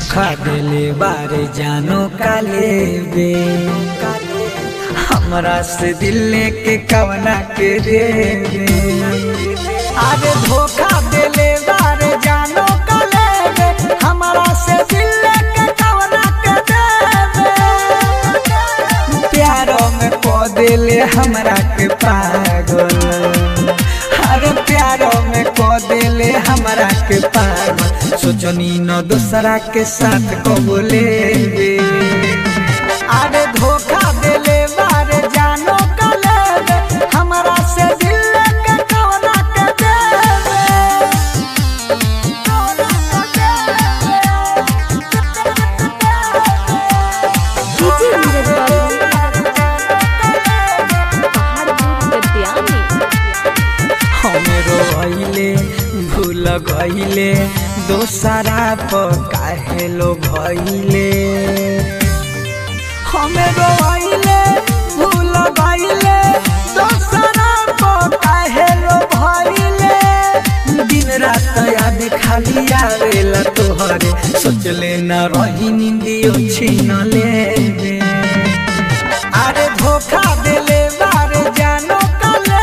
धोखा देले बारे जानो काले बे हमरा से दिल लेके कवना के दे अरे धोखा देले बारे जानो काले बे हमरा से दिल लेके कवना के दे प्यारो में को देले हमरा के पागल अरे प्यारो में को देले हमरा के पागल सोचनी न दूसरा के साथ को बोले अरे धोखा देले बारे जानो कले हमरा से दिल के कवना के देवे डीजे नीरज बाबू पहाड़पुर गद्यानी हमरो भइले भूल गइले दोसरा पर काहे लो भइले हमरो भइले भूल गइले दोसरा पर काहे लो भइले दिन रात याद खाली आवेला तोहरे सोचले न रही निंदियो छीन ले अरे धोखा देले बारे जानो कले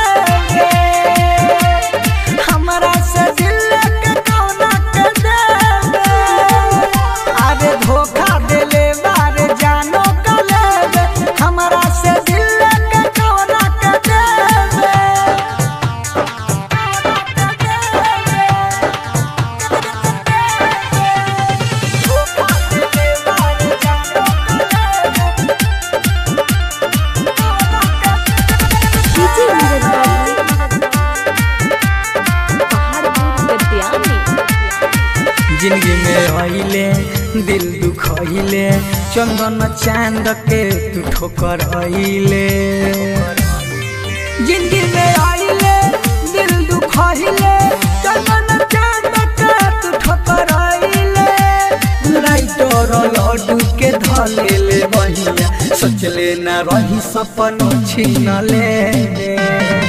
हमरा से दिल के कौना के देवे अरे धोखा देले बारे जानो कले हमरा से दिल के कौना के देवे धोखा देले बारे जानो डीजे नीरज बाबू पहाड़पुर गद्यानी जिंदगी में आइले दिल दुखइले चंदन चांद के तू ठोकर आइले जिंदगी में आइले दिल दुखइले चंदन चांद के तू ठोकर आइले राइटर लड्डू के धलेले बहिया सोचले ना रही सपनों छीन ले